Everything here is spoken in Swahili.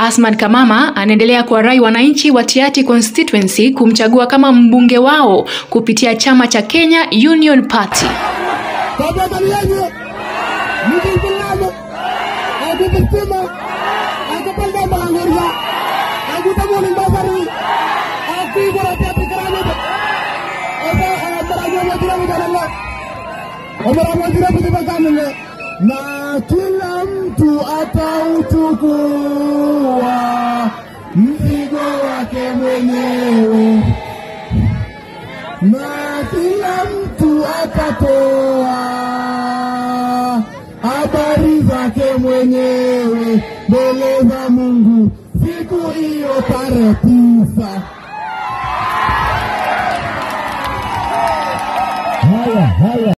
Asman Kamama anaendelea kuwarai wananchi wa Tiaty constituency kumchagua kama mbunge wao kupitia chama cha Kenya Union Party. na kila mtu atauchukua mzigo wake mwenyewe, na kila mtu atatoa habari zake mwenyewe mbele za Mungu siku hiyo tarehe tisa. Haya haya.